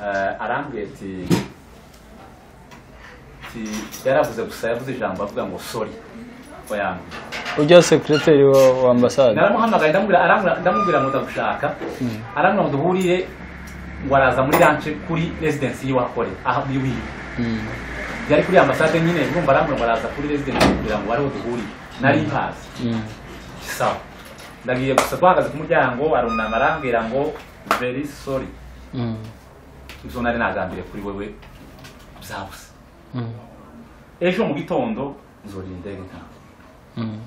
Eh, arambwiye ati ati yaravuze gusa yavuze ijambo avuga ngo sori wayambwiye ujya sekireteri wa wa ambasade naramuhamagaye ndamubwira arambwira- ndamubwira ngo ndagushaka arambwira ngo duhurire ngo araza muri ranche kuri residence yiwe ahakorera aha muri wiwe Mm. yari kuri ambasade nyine urumva arambwira ngo araza kuri residence kugira ngo ariho duhuriye nari mpazi Mm. sawa ndagiye gusa twahagaze ku muryango arunama arambwira ngo very sorry Mm. ibyo nari nagambiriye kuri wewe byabuze Mm. ejo mu gitondo nzurira indege ntawe Mm.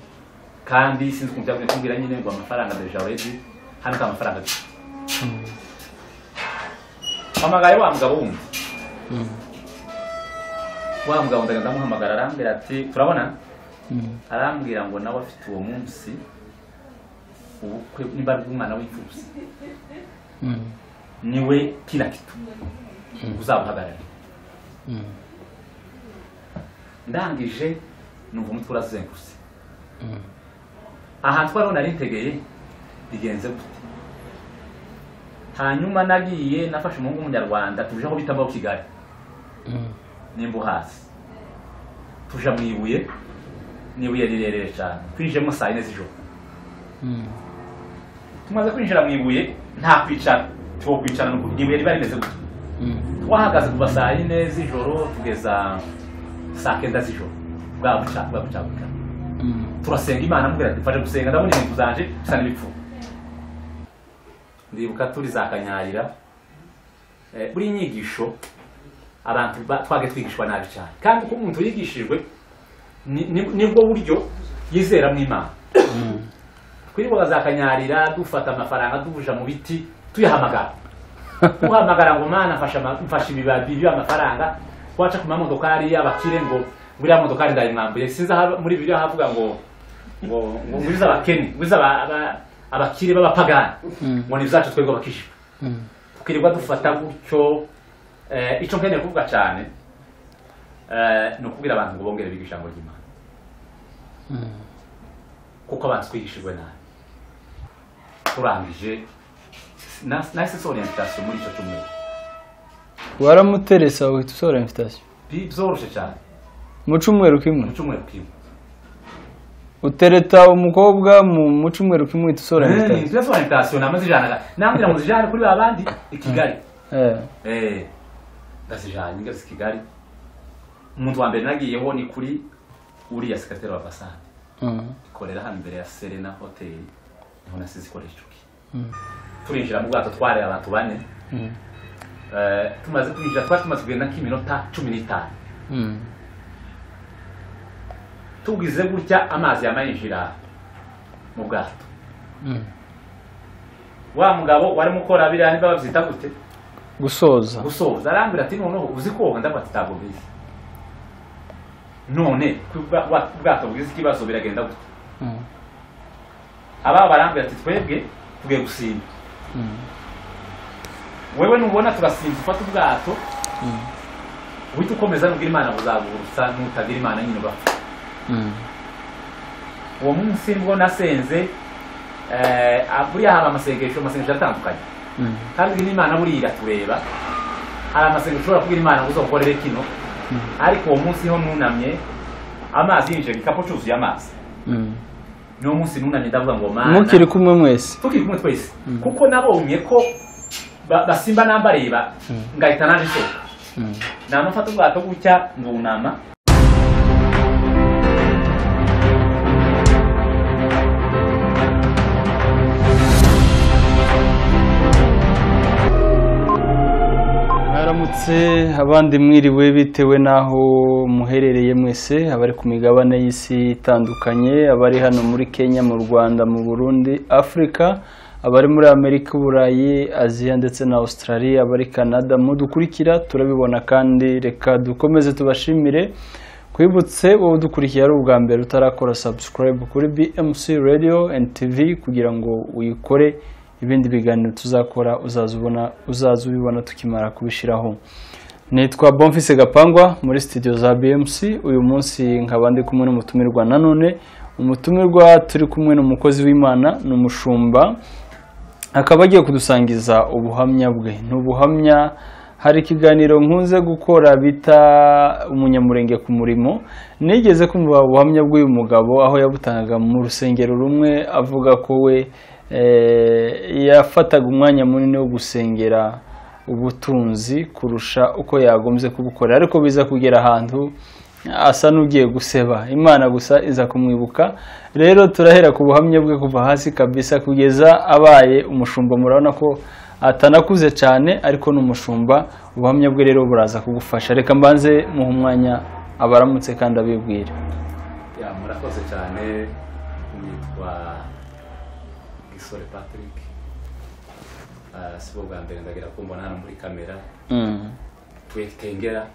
kandi sinzi ukuntu byavuye kumbwira nyine ngo amafaranga deja already hano nta mafaranga mfite Mm. mpamagaye wa mugabo wundi Mm. wa mugabo ndagenda ndamuhamagara arambwira ati turabona Mm. arambwira ngo nawe afite uwo munsi ubukwe nimba ari bw'umwana w'imfubyi Mm. niwe kila kitu Mm. uzabuhagarara Mm. ndangije numva umutwe urazengurutse Mm. ahantu twariho nari ntegeye bigenze gute hanyuma nagiye nafashe umuhungu w'umunyarwanda tuje aho bita mbaho kigali Mm. nimba hasi tuja mu ibuye n'ibuye rirerire cyane twinjiyemo saa yine z'ijoro Mm. tumaze kwinjira mu ibuye nta kwicara tuwo kwicara ni uku- ibuye riba rimeze gutya Mm. twahagaze kuva saa yine z'ijoro tugeza saa kenda z'ijoro bwabuca bwabuca buca Mm. turasenga imana amubwira ati mfashe gusenga ndabona ibintu zanje bisa n'ibipfu ndibuka turi za kanyarira eh, buri nyigisho abantu ba- twage twigishwa nabi cyane kandi uko umuntu yigishijwe ni- ni- nibwo buryo yizeramo imana Mm. twirirwaga za kanyarira dufata amafaranga duhuja mu biti tuyahamagara uhamagara ngo mana mfasha ama- mfasha ibibabi by'aya mafaranga waca ku mamodoka hariya abakire ngo buriya modokari ndayimwambuye sinzi aho muri bibiliya havuga ngo ngo ngo ngurize abakene ngurize aba- aba- abakire b'abapagani Mm. ngo ni zacu twebwe abakijijwe Mm. twirirwa dufata gutyo eh, icyo nkeneye kuvuga cyane eh, ni ukubwira abantu ngo bongere biga ijambo ry'imana Mm. kuko abantu twigishijwe nabi turangije na- nahise nsohora invitation muri icyo cyumweru waramuteresa uhita usohora imfitasiyo Bi- byoroshye cyane mu cyumweru mu kimwe cyumweru kimwe utereta umukobwa mu mu cyumweru kimwe uhita usohora Eh, imfitasiyo turasohora invitation nama zijanaga nambwira ngo zijane kuri ba bandi i kigali Eh. Eh, ndazijanye ngeze i kigali umuntu wa mbere nagiyeho ni kuri uriya sekateri wa basani Mm. ikorera hano imbere ya serena hoteli niho nasize ikoresha icuki Mm. turinjira mu bwato twareba abantu bane Mm. Eh, tumaze kwinjira twari tumaze kugenda nk'iminota cumi n'itanu Mm. tugize gutya amazi yamayinjira mu bwato Mm. wa mugabo warimo ukora biriya niba babyita gute gusoza gusoza arambwira ati noneho uzi koga ndavuga ati ntabwo mbizi none ku bwa- wa- ubwato bugize ikibazo biragenda gute Mm. aba barambwira ati twebwe tugiye gusimba Mm. wewe nubona turasimba ufata ubwato Mm. uhita ukomeza nubwo imana buzagurutsa nutagira imana nyine ugapfa Mm. uwo munsi nibwo nasenze eh, buriya haba amasengesho amasengesho aratandukanye Mm. kandi ugira imana buriya tureba hari amasengesho ushobora kubwira imana ngo uzakorere kino Mm. ariko uwo munsi niho nunamye amazi yinjiye mu gikapu cyuzuye amazi Mm. niwo munsi nunamye ndavuga ngo mana mukiri kumwe mwese tukiri kumwe twese Mm. kuko nabonye ko ba- basimba nambareba Mm. ngahita naje nsohoka Mm. namufata ubwato gutya ngunama mwaramutse abandi mwiriwe bitewe n'aho muherereye mwese abari ku migabane y'isi itandukanye abari hano muri kenya mu rwanda mu burundi afurika abari muri amerika uburayi aziya ndetse na australia abari canada mudukurikira turabibona kandi reka dukomeze tubashimire twibutse wowe udukurikira ari ubwa mbere utarakora subscribe kuri bmc radio and tv kugira ngo uyikore ibindi biganiro tuzakora uzaza ubona uzaza ubibona tukimara kubishyiraho nitwa bonfise gapangwa muri studio za bmc uyu munsi nkaba ndi kumwe n'umutumirwa nanone umutumirwa turi kumwe n'umukozi w'imana ni umushumba akaba agiye kudusangiza ubuhamya bwe ni ubuhamya hari ikiganiro nkunze gukora bita umunyamurenge ku murimo nigeze kumva ubuhamya bw'uyu mugabo aho yabutangaga mu rusengero rumwe avuga ko we eh, yafataga umwanya munini wo gusengera ubutunzi kurusha uko yagombye kubukora ariko biza kugera ahantu asa n'ugiye guseba imana gusa iza kumwibuka rero turahera ku buhamya bwe kuva hasi kabisa kugeza abaye umushumba murabona ko atanakuze cyane ariko ni umushumba ubuhamya bwe rero buraza kugufasha reka mbanze muhe umwanya abaramutse kandi abibwire ya murakoze cyane nitwa gisore patrick Ah, si bwo bwa mbere ndagira kumbona hano muri kamera Mm. twetengera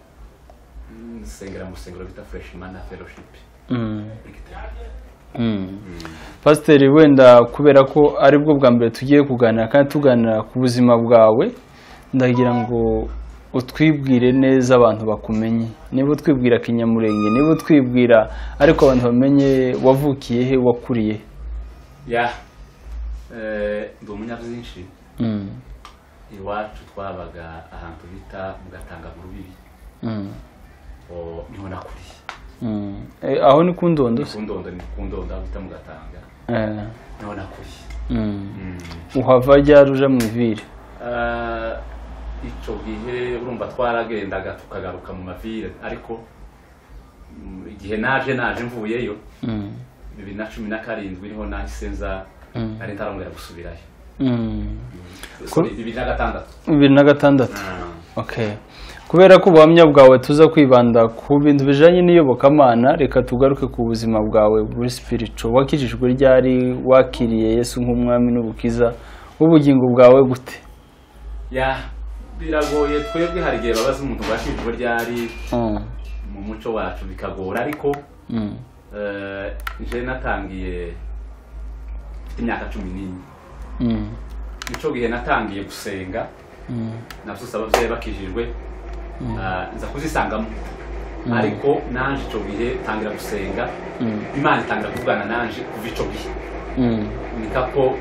Mm, nsengera mu rusengero bita fresh mana fellowship Mm. muri Gitega. Mm. pasiteri wenda kubera ko aribwo bwa mbere tugiye kuganira kandi tuganira ku buzima bwawe ndagira ngo utwibwire neza abantu bakumenye niba utwibwira kinyamurenge niba utwibwira ariko abantu bamenye wavukiye he wakuriye he. ya eh, ndi umunyabyinshi Mm. iwacu twabaga ahantu bita mu gatanga mu rubibi Mm. O, niho nakuriye Mm. Eh, aho ni ku ndondo se ku ndondo ni ku ndondo aho bita mu gatanga Eh. niho nakuriye Mm. Mm. uhava ryari uja mu ivire Ah, icyo gihe urumva twaragendaga tukagaruka mu mavire ariko mm, igihe naje naje mvuyeyo Mm. bibiri na cumi na karindwi niho nahise nza Mm. nari ntarongera gusubirayo Mm. Sorry, bibiri na gatandatu bibiri na gatandatu Okay. Kubera ko ubuhamya bwawe tuza kwibanda ku bintu bijanye n'iyobokamana reka tugaruke ku buzima bwawe buri spiritual wakijijwe ryari wakiriye Yesu nk'umwami n'ubukiza w'ubugingo bwawe gute ya biragoye twebwe hari igihe babaza umuntu bwashijwe ryari mm. mu muco wacu bikagora ariko Mm. eh, je natangiye mfite imyaka cumi n'ine Mm. nicyo gihe natangiye gusenga Mm. nabyo ababyeyi bakijijwe ah, nza kuzisangamo ariko naje icyo gihe tangira gusenga Mm. imana itangira kuvugana naje kuva icyo gihe Mm. ni kako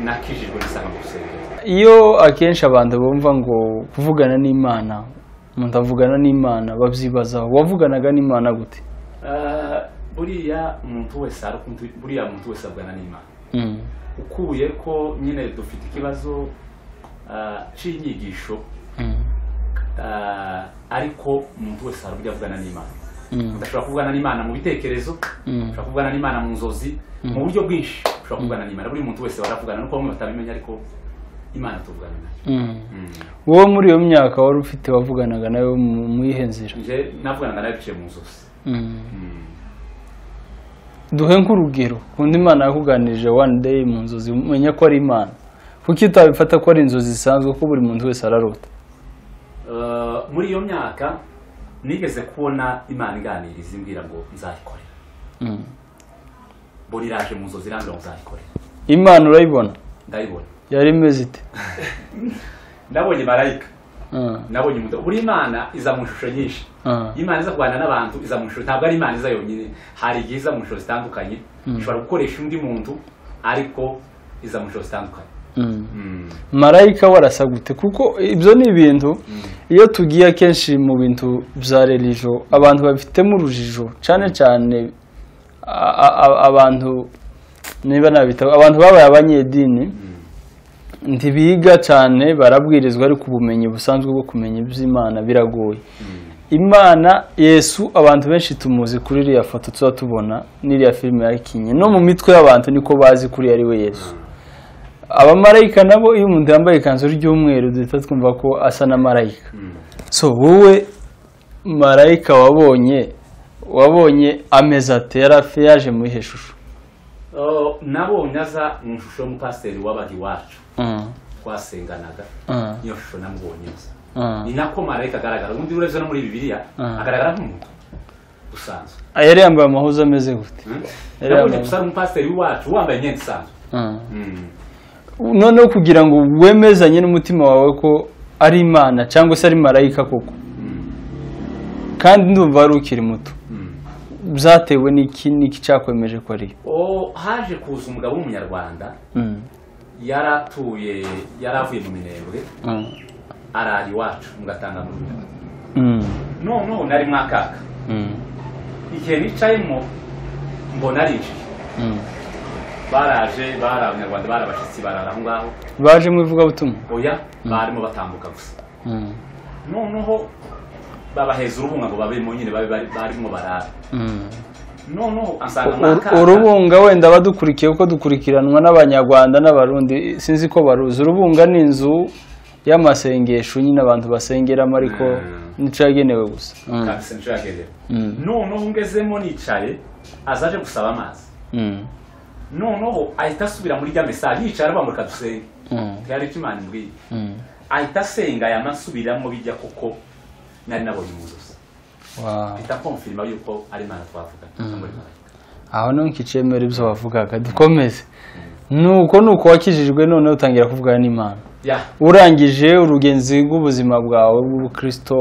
nakijijwe nisanga mu rusengero iyo akenshi abantu bumva ngo kuvugana n'imana umuntu avugana n'imana babyibazaho wavuganaga n'imana gute Ah, buriya umuntu wese ari uko- buriya muntu wese avugana n'imana mm. ukuye ko nyine dufite ikibazo ah, c'inyigisho Mm. ah, ariko umuntu wese hari uburyo avugana n'imana Mm. udashobora kuvugana n'imana mu bitekerezo Mm. ushobora kuvugana n'imana mu nzozi mu buryo bwinshi ushobora kuvugana n'imana buri muntu wese baravugana nuko bamwe batabimenya ariko imana tuvugana nayo Mm. Mm. wowe muri iyo myaka wari ufite wavuganaga nawe mu- mu iyihe nzira nje navuganaga nayo biciye mu nzozi Mm. Mm. duhe nk'urugero kundi imana yakuganirije one day mu nzozi umenya ko ari imana kuko iyo utabifata ko ari inzozi zisanzwe ko buri muntu wese ararota Eh, muri iyo myaka nigeze kubona imana iganiriza imbwira ngo nzayikorera Mm. mbona iraje mu nzozi irambwira ngo nzayikorera imana urayibona ndayibona yari imeze ite nabonye marayika Ah, nabonye umudamu buri imana iza mu ishusho nyinshi ah, imana iza kubana n'abantu iza mu ishusho ntabwo ari imana iza yonyine hari igihe iza mu ishusho zitandukanye ishobora gukoresha undi muntu ariko iza mu ishusho zitandukanye mm. marayika warasa gute kuko ibyo ni ibintu iyo tugiye akenshi mu bintu bya relijo abantu babifitemo urujijo cyane cyane a- a- a- abantu niba nabita abantu babaye abanyedini ntibiga cyane barabwirizwa ariko ubumenyi busanzwe bwo kumenya iby'imana biragoye imana yesu abantu benshi tumuzi kuri iriya foto tuba tubona n'iriya filime yakinnye no mu mitwe y'abantu niko bazi kuri ari we yesu abamarayika nabo iyo umuntu yambaye ikanzu ry'umweru duhita twumva ko asa na marayika so wowe marayika wabonye wabonye ameze ate yari afi- yaje muri ihe shusho Eh, nabonye aza mu ishusho y'umupasiteri wabaga iwacu Mm, twasenganaga mm, niyo shusho namubonye aza ni mm. nako marayika agaragara ubundi urebye no muri bibiliya Ah. agaragara nk'umuntu usanzwe Ah, yari yambaye amahuza ameze gute Yari nabonye yambaye- gusa ari umupasiteri w'iwacu wambaye imyenda isanzwe Mm. noneho kugira ngo wemezanye n'umutima wawe ko ari imana cyangwa se ari marayika koko kandi ndumva wari ukiri muto byatewe n'iki n'iki cyakwemeje ko ari o haje kuza umugabo w'umunyarwanda Mm, yaratuye yaravuye mu minembwe mm, arara iwacu mugatanga mu biro Mm. none ubu nari mwakaka Mm. igihe nicayemo mbona arinjiye Mm. baraje bari abanyarwanda bari abashyitsi barara aho ngaho baje mu ivugabutumwa oya barimo batambuka gusa Mm. noneho babaheza urubunga ngo babemo nyine babe bari- barimo barara Mm. noneho ansanga Uru- mwakaka urubunga wenda badukurikiye kuko dukurikiranwa n'abanyarwanda n'abarundi sinzi ko baruzi urubunga ni inzu y'amasengesho nyine abantu basengeramo ariko Mm. nico yagenewe gusa Mm. kabisa nicyo yagendera Mm. noneho ngezemo nicaye azaje gusaba amazi Mm. noneho ahita asubira muri rya mesaje yicara bamurika dusenge Mm. ntiyari icyo imana imbwiye Mm. ahita asenga aya masubiramo bijya koko nari nabonye umuzuzi Wow. ahita konfirima yuko ari imana twavuga muri marayika aho ni ukicemera ibyo wavugaga dukomeze nuko nuko wakijijwe noneho utangira kuvugana n'imana ya urangije urugenzi rw'ubuzima bwawe bw'ubukristo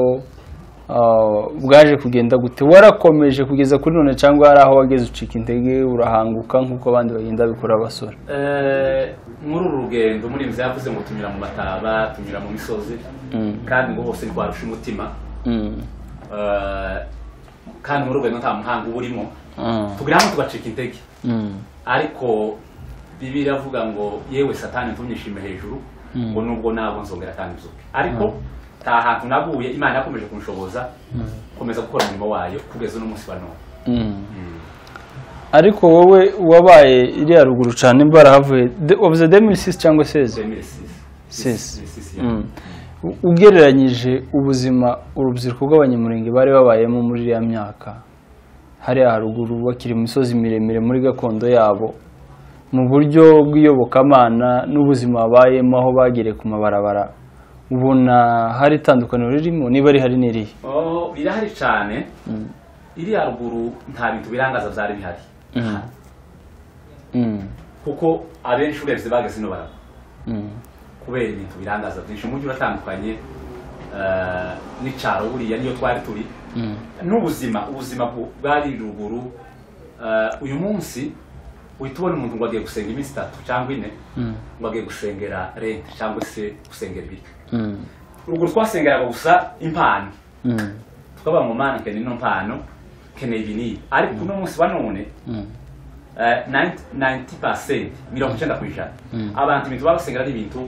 ah, bwaje kugenda gute warakomeje kugeza kuri none cyangwa hari aho wageze ucika intege urahanguka nk'uko abandi bagenda bikora abasore Eh, muri uru rugendo muri mzi yavuze ngo tunyura mu mataba tunyura mu misozi Mm. kandi ngo hose twarusha umutima Mm. Eh, kandi muri urwo rugendo nta muhanga uba urimo Mm. tugira hamwe tugacika intege Mm. ariko bibiri iravuga ngo yewe satani ntumyishime hejuru Mm. ngo nubwo nabo nzongera kandi nzuke ariko nta hantu naguye imana yakomeje kunshoboza komeza gukora umurimo wayo kugeza uno munsi wa none Mm. ariko wowe wabaye iriya ruguru cyane barahavuye de- of the 2006 cyangwa seze zemire sisi Sisi. Sisi, sisi, Mm. U- ugereranyije ubuzima urubyiruko rw'abanyamurenge bari babayemo muri iriya myaka hariya haruguru bakiri mu misozi miremire muri gakondo yabo mu buryo bw'iyobokamana n'ubuzima babayemo aho bagiriye ku mabarabara ubona hari itandukaniro ririmo niba rihari n'irihe Oh, birahari cyane Mm. iriya ruguru nta bintu birangaza byari bihari Mm. Mm. kuko abenshi urebye bageze ino baraba Mm. kubera ibintu birangaza byinshi umujyi uratandukanye eh, n'icyaro buriya niyo twari turi Mm. n'ubuzima ubuzima bw- bwari ruguru eh, uyu munsi uhita ubona umuntu ngo agiye gusenga iminsi itatu cyangwa ine Mm. ngo agiye gusengera rente cyangwa se gusengera ibiryo Mm. ruguru twasengeraga gusa impano Mm. tukavuga ngo mana nkeneye ino mpano nkeneye ibi n'ibi ariko uno munsi wa none Mm. eh, 90 90% mirongo icyenda ku ijana Mm. abantu ibintu baba basengera ari ibintu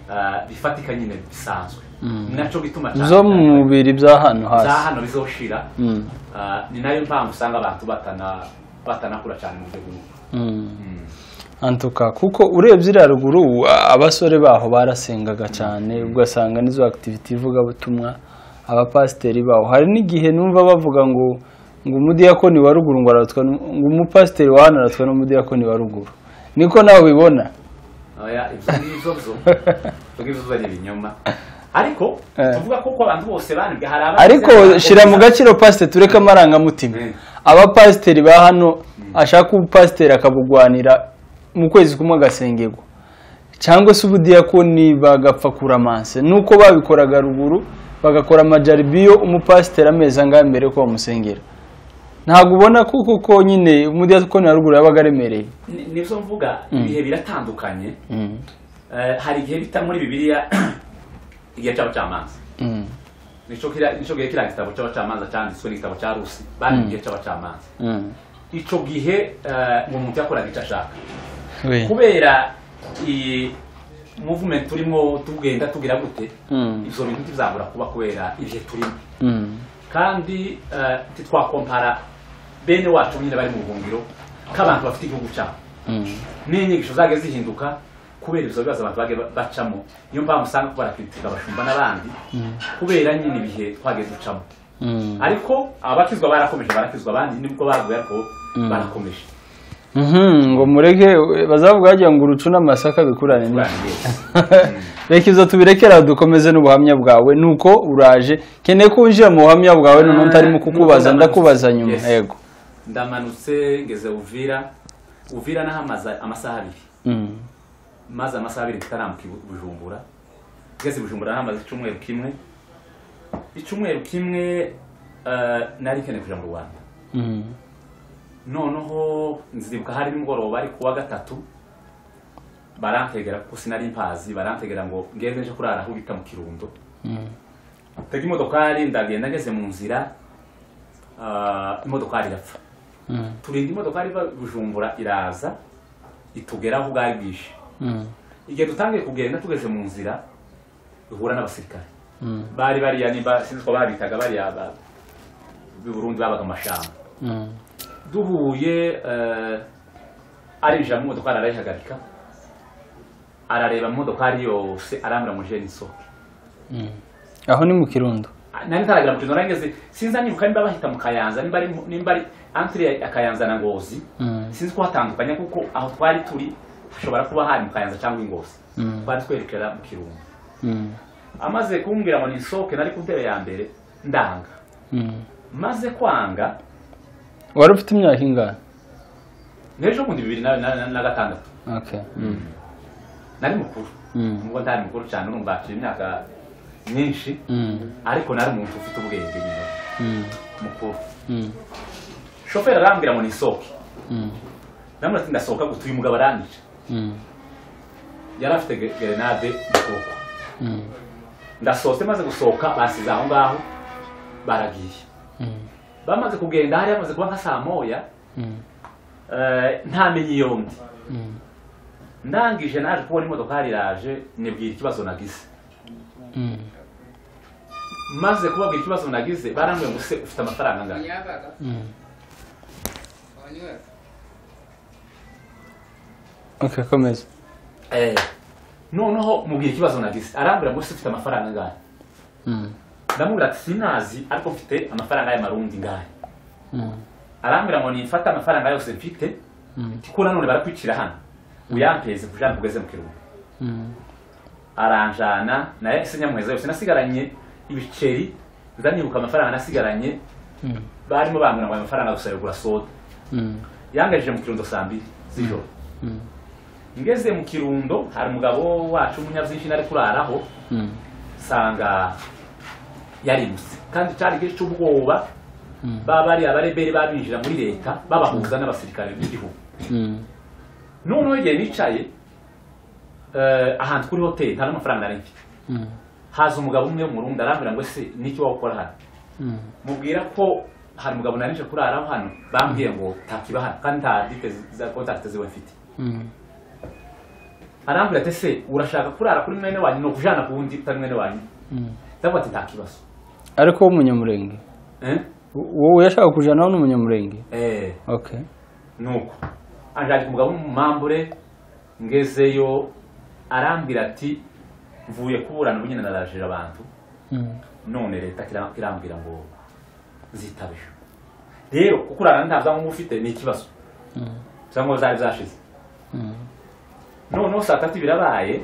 eh, bifatika nyine bisanzwe Mm. ni nacyo gituma zo mu mubiri bya hano za hasi hano bizoshira Mm. Ah, ni nayo mpamvu usanga abantu batana batanakura cyane mu gihugu Mm. antuka kuko urebye iriya ruguru ubu, a- abasore baho barasengaga cyane ugasanga n'izo akitiviti ivugabutumwa abapasiteri baho hari n'igihe numva bavuga ngo ngo umudiyakoni wa ruguru ngo aratswa n'u- ngo umupasiteri wa hano aratswa n'umudiyakoni wa ruguru niko nawe ubibona oya ibyo ngibyo byo ibyo ngibyo byo ni ibinyoma ariko Eh. tuvuga ko ko abantu bose banibwe hari abandi ariko shyira mu gaciro pasiteri tureke amarangamutima Mm. abapasiteri ba hano ashaka ubupasiteri akabugwanira mu kwezi kumwe agasengerwa cyangwa se ubudiyakoni bagapfa kuramanse nuko babikoraga ruguru bagakora amajaribiyo umupasiteri amezi angahe mbere yuko bamusengera ntabwo ubona ko kuko nyine umudiyakoni wa ruguru yabaga aremereye nibyo mvuga ibihe biratandukanye Mm. Eh, hari igihe bita muri bibiliya igihe cy'abacamanza Mm. nicyo kira- nicyo gihe kiranga igitabo cy'abacamanza cyanditswe n'igitabo cya rusi bari igihe cy'abacamanza Mm. icyo gihe eh, ngo umuntu yakoraga icyo ashaka We. kubera iyi movement turimo tugenda tugira gute Mm. ibyo bintu ntibizabura kuba kubera ibihe turimo Mm. kandi eh, ntitwakompara bene wacu nyine bari mu buhungiro k'abantu bafite igihugu cyabo Mm. n'inyigisho zage zihinduka kubera ibyo bibazo abantu bage ba- bacamo niyo mpamvu usanga ko barakritika abashumba n'abandi kubera nyine ibihe twageze ducamo Mm. ariko abakizwa barakomeje barakizwa abandi nibwo bavuye ariko barakomeje Mhm, ngo mureke bazavuga wagira ngo urucu n'amasaka bikurane n'ifu. reka ibyo tubirekera dukomeze n'ubuhamya bwawe nuko uraje keneye ko winjira mu buhamya bwawe noneho ntarimo kukubaza ndakubaza nyuma Yes. yego ndamanutse ngeze uvira uvira nahamaze amasaha abiri Mm, maze amasaha abiri tutaramuka i Bu- bujumbura ngeze i bujumbura nahamaze icyumweru kimwe icyumweru kimwe eh, nari nkeneye kuja mu rwanda mm, noneho nzibuka hari nimugoroba ari kuwa gatatu barantegera kuko sinari mpazi barantegera ngo ngeze nje kurara aho bita mu kirundo tega imodokari ndagenda ngeze mu nzira ah, imodokari irapfa Mm. turinda imodokari iva bujumbura iraza itugera aho bwari bwije Mm. igihe dutangiye kugenda tugeze mu nzira ihura n'abasirikare Mm. bari bariya nimba sinzi uko babitaga bariya ba- b'i burundi babaga amashamba Mm. duhuye eh, arinjira mu modokari arayihagarika arareba mu modokari yose arambura mu jeni soke Mm. aho ni mu kirundo nari ntaragira mu kintu narengeze sinzi nibuka nimba bahita mu kayanza nimba ari mu- nimba ari antire ya kayanza na ngozi Mm. sinzi ko hatandukanye kuko aho twari turi hashobora kuba hari mu kayanza cyangwa ingozi Mm. twari twerekera mu kirungu Mm. amaze kumbwira ngo nisohoke nari ku ntebe ya mbere ndanga Mm. maze kwanga wari ufite imyaka ingana n'ejo bundi bibiri na- na na- na gatandatu okay nari mukuru Mm. nubwo ntari mukuru cyane urumva haciye imyaka myinshi Mm. ariko nari umuntu ufite ubwenge nyine Mm. mukuru Mm. shoferi arambwira ngo nisohoke Mm. namwe ati ndasohoka gutuye umugabo aranyica Mm. yari afite ge- gerenade mu kuboko Mm. ndasohotse maze gusohoka basize aho ngaho baragiye Mm. bamaze kugenda hari hamaze kuba nka saa moya Mm. eh, ntamenye iyo ndi Mm. ndangije naje kubona imodokari iraje nibwira ikibazo nagize Mm. maze kubabwira ikibazo nagize barambwiye ngo se ufite amafaranga angana Mm. okay komeza Eh, noneho mubwira ikibazo nagize arambwira ngo se ufite amafaranga angana Mm. ndamubwira ati sinazi ariko mfite amafaranga y'amarundi ngahe Mm. arambwira ngo nimfate amafaranga yose mfite Mm. ko nanone barakwicira hano uyampeze kugira ngo ugeze mu kiruhuko Mm. aranjana naye se nyamuheza yose nasigaranye ibiceri nza nibuka amafaranga nasigaranye Mm. barimo bambwira ngo ayo mafaranga gusa yagura soda Mm. yangaje mu kirundo saa mbiri z'ijoro Mm. ngeze mu kirundo hari umugabo wacu w'umunyabyinshi nari kuraraho Mm. nsanga yarimutse kandi cyari igihe cy'ubwoba Mm. baba ari abareberi babinjira muri leta babahuza n'abasirikare b'igihugu Mm. noneho igihe nicaye eh, ahantu kuri hoteli nta n'amafaranga nari mfite Mm. haza umugabo umwe w'umurundi arambwira ngo ese niki waba ukora hano Mm. mubwira ko hari umugabo narije kuraraho hano bambwiye ngo takiba hano kandi nta dite za ko nta dite ziwe mfite Mm. arambwira ati ese urashaka kurara kuri mwene wanyu ni ukujana ku wundi utari mwene wanyu Mm. ndavuga ati nta kibazo ariko w'umunyamurenge Eh? wowe yashaka kujana nawe n'umunyamurenge eh okay nuko anjanye ku mugabo w'umumambure ngezeyo arambwira ati mvuye kuburana ubu nyine narajije abantu Mm. none leta kira- irambwira ngo nzitabeho rero kuko urarana nta byangombwa ufite ni ikibazo Mm. cyangwa byari byashize Mm. noneho saa tatu birabaye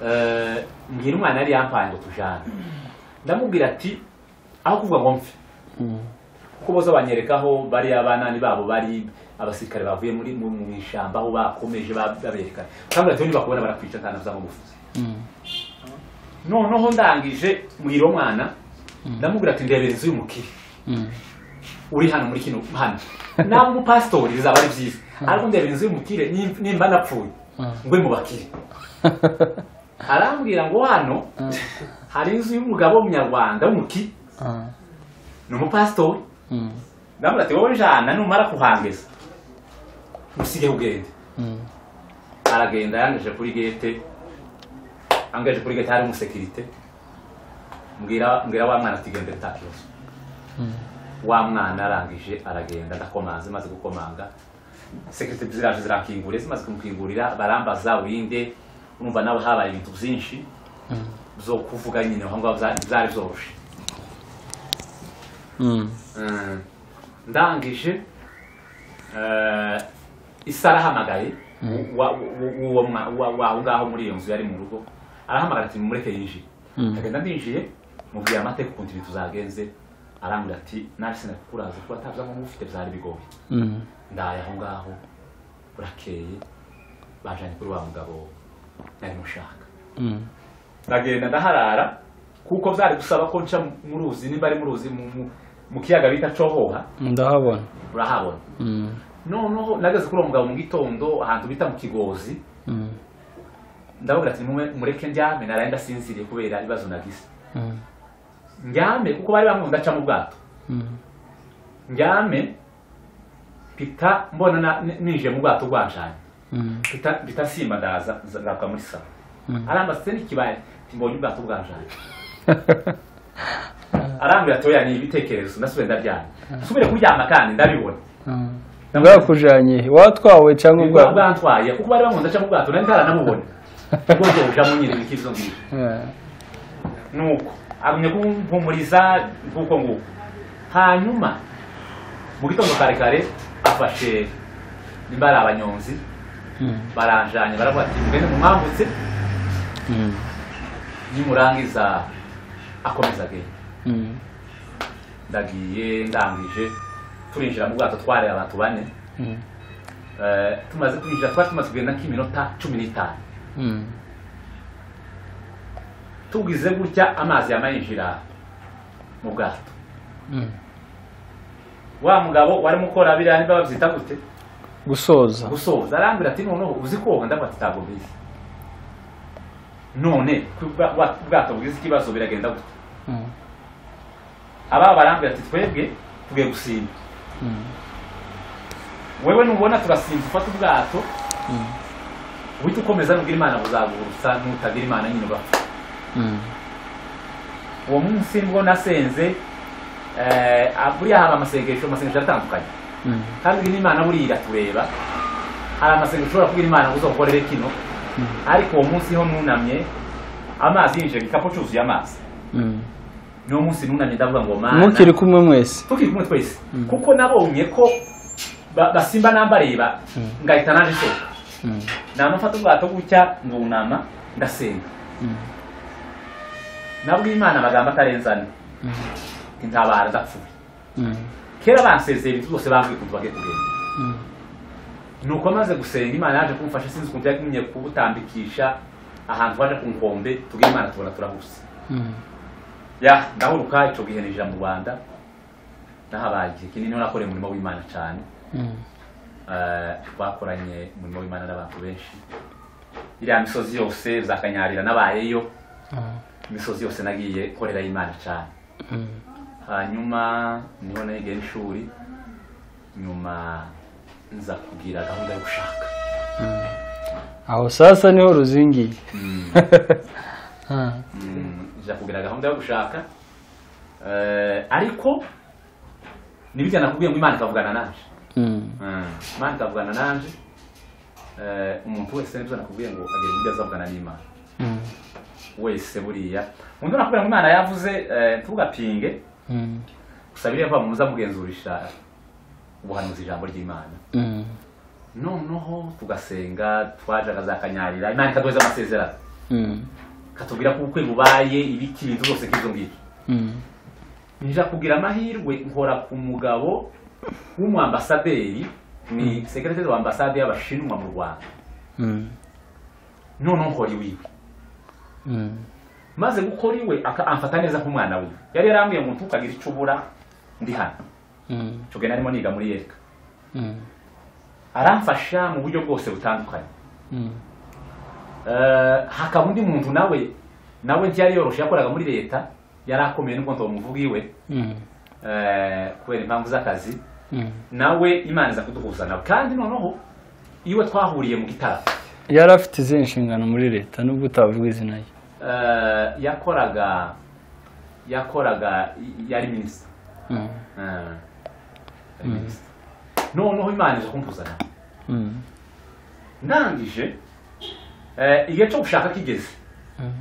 eh, mbwira umwana yari yampaye ngo tujane ndamubwira ati aho kuvuga ngo mpfe Mm. kuko boza banyerekaho bariya banani babo bari abasirikare bavuye muri mu mu ishyamba aho bakomeje ba- baberekana kandi ati nibakubona barakwica nta nabyo ngufuze Mm. noneho ndangije mbwira uwo mwana ndamubwira ati ndebera inzu y'umukire Mm. uri hano muri kino hano nawe umupasitori bizaba ari byiza ariko ndebera inzu y'umukire nim- nimba napfuye Mm. ngwe mu bakire arambwira ngo hano hari inzu y'umugabo w'umunyarwanda w'umuki Ah. ni umupasitori Mm. ndamubwira ati wowe jana numara kuhangeza usige ugende Mm. aragenda yangeje kuri gete angeje kuri gete hari umusekirite mbwira mbwira wa mwana ati gende nta kibazo Mm. wa mwana arangije aragenda ndakomanze maze gukomanga sekirite ziraje zirakingurira zimaze kumukingurira barambaza winde urumva nawe habaye ibintu byinshi Mm. zo kuvuga nyine aho ngaho bya- byari byoroshe Mm. Mm. ndangije eh, isara ahamagaye wa- wa- wa- wa- mwa- wa- wa- aho ngaho muri iyo nzu yari mu rugo arahamagara ati mumureke yinjiye Mm. agenda ndinjiye mubwira amateka ukuntu ibintu tuzagenze arambwira ati naje sinakuraza kuba atabya ngo ufite byari bigoye Mm. ndaye aho ngaho burakeye bajanye kuri wa mugabo nari mushaka Mm. ndagenda ndaharara kuko byari gusaba ko nca mu ruzi nimba ari mu ruzi mu- mu- mu kiyaga bita cohoha ndahabona urahabona Mm. noneho nageze kuri uwo mugabo mu gitondo ahantu bita mu kigozi Mm. ndababwira ati nimwe mureke ndyame naraye ndasinziriye kubera ibibazo nagize njyame kuko bari bamwe ndaca mu bwato njyame pita mbona na- ni- ninjiye mu bwato rwanshanye pita pita simba ndaza nzagaruka muri salo arambase se n'ikibaya mbonye ubwato bwanjanye arambwira atoya ni ibitekerezo ndasubire ndaryana nsubire kuryama kandi ndabibona bwakujanye watwawe cyangwa Ubwo ubwa bwantwaye kuko bari bamwe ndaca mu bwato nari ntaranamubona ubwo nzojamo nyine n'ikizo ngicyo Eh, nuko agumya kumpumuriza nk'uko nguko hanyuma mu gitondo kare kare afashe nimba ari abanyonzi mm, baranjanye baravuga ati mugende mumwambutse mm, nimurangiza akomeza agenda mm, ndagiye ndangije turinjira mu bwato twareba abantu bane mm, Eh, tumaze kwinjira twari tumaze kugenda nk'iminota cumi n'itanu mm, tugize gutya amazi yama yinjira mu bwato mm. wa mugabo warimo ukora biriya niba babyita gute gusoza gusoza arambwira ati noneho uzi koga ndavuga ati ntabwo mbizi none ku bwa- bwa- ubwato bugize ikibazo biragenda gute Mm, aba barambwira ati twebwe tugiye gusimba mm, wewe nubona turasimba ufata ubwato mm, uhita ukomeza nugira imana buzagurutsa nutagira imana nyine ugapfa mm, uwo munsi nibwo nasenze eh, buriya haba amasengesho amasengesho aratandukanye mm, kandi ugira imana buriya iratureba hari amasengesho ushobora kubwira imana ngo uzakorere kino ariko uwo munsi niho nunamye amazi yinjiye mu gikapu cyuzuye amazi mm. niwo munsi nunamye ndavuga ngo mana mukiri kumwe mwese tukiri kumwe twese kuko nabonye ko ba- basimba nambareba Mm. ngahita naje nsohoka Mm, namufata ubwato gutya ngunama ndasenga mm, nabwiye imana amagambo atarenze ane mm, ntabara ndapfuye mm, kera bansezeye ibintu byose bambwiye ukuntu bagiye kugenda mm. nuko amaze gusenga imana yaje kumfasha sinzi ukuntu yari kumenya kubutambikisha ahantu baje ku nkombe tubwira imana tubona turahuse Mm, ya ndahuruka icyo gihe ninjira mu rwanda nahabaye igihe kinini niho nakoreye umurimo w'imana cyane mm, Eh, twakoranye umurimo w'imana n'abantu benshi iriya misozi yose za kanyarira nabayeyo ah, imisozi yose nagiye korerayo imana cyane mm, hanyuma niho negera ishuri nyuma nza kugira gahunda yo gushaka mm. aho sasa niho ruzingiye Ah, Mm, nza kugira gahunda yo gushaka Eh, ariko nibijya nakubwiye ngo imana ikavugana nanje mm, imana ikavugana nanje Eh, umuntu wese nibyo nakubwiye ngo agira uburyo azavugana n'imana mm, wese buriya umuntu nakubwira ngo imana yavuze eh, ntugapinge mm, gusa biriya vuba muza mugenzurisha ubuhanuzi ijambo ry'imana mm, noneho tugasenga twajaga za kanyarira imana ikaduheza amasezerano mm, katubwira ko ubukwe bubaye ibiki ibintu byose nk'ibyo ngibyo mm, nja kugira amahirwe nkora ku mugabo w'umwambasaderi ni sekereteri wa ambasade y'abashinwa mu rwanda mm, noneho nkora iwiwe mm, maze gukora iwe aka- amfata neza nk'umwana wiwe yari yarambwiye ngo ntukagira icyo ubura ndi hano mm, icyo gihe narimo niga muri yereka mm, aramfasha mu buryo bwose butandukanye mm, Eh, hakaba undi muntu nawe nawe ntiyari yoroshe yakoraga muri leta yari akomeye nubwo ndomuvuga iwe mm, eh, kubera impamvu z'akazi mm. nawe imana iza kuduhuza nawe kandi noneho iwe twahuriye mu gitaramo yari afite izihe nshingano muri leta nubwo utavuga izina rye Eh, yakoraga yakoraga y- yari minisita Mm, Eh, yari minisita noneho imana iza kumpuza nawe mm, ndangije eh, igihe cyo gushaka kigeze mm,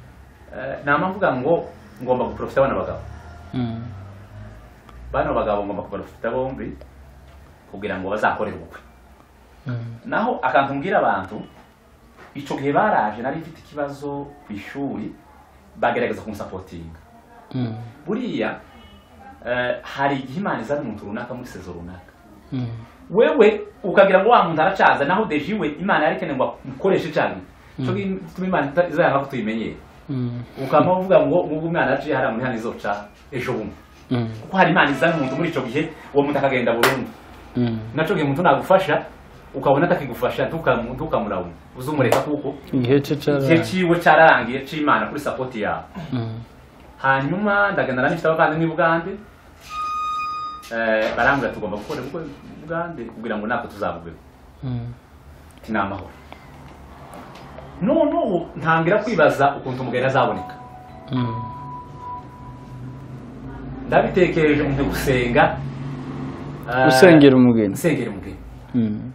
Eh, nama mvuga ngo ngomba guprofita bano bagabo mm, bano bagabo ngomba kubarufita bombi kugira ngo bazakorere ubukwe mm, naho akantu mbwira abantu icyo gihe baraje nari mfite ikibazo ku ishuri bagerageza kumusapotinga mm, buriya eh, hari igihe imana izana umuntu runaka muri sezo runaka mm, wewe ukagira ngo wa muntu aracaza naho deji we imana yari ikeneye ngo akoreshe cyane cyo gituma imana ita- izanga ko tuyimenyere mm, ukaba uvuga ngo nubwo umwana araciye hariya muri hano izoca ejo bundi mm, kuko hari imana izana umuntu muri icyo gihe uwo muntu akagenda burundu mm. nacyo gihe umuntu nagufasha ukabona atakigufasha ntukamu- ntukamurabune uzumureka kuko igihe cye igihe cyararangiye cyiwe cyararangiye cy'imana kuri sapoti yawe Mm, hanyuma ndagendana n'ifite abavandimwe i bugande eh, barambwira tugomba gukora ubukwe i bugande kugira ngo natwe tuzabugweho ati ni amahoro none ubu ntangira kwibaza ukuntu umugeni azaboneka ndabitekereje mu gusenga eh, usengera umugeni nsengera umugeni Mm.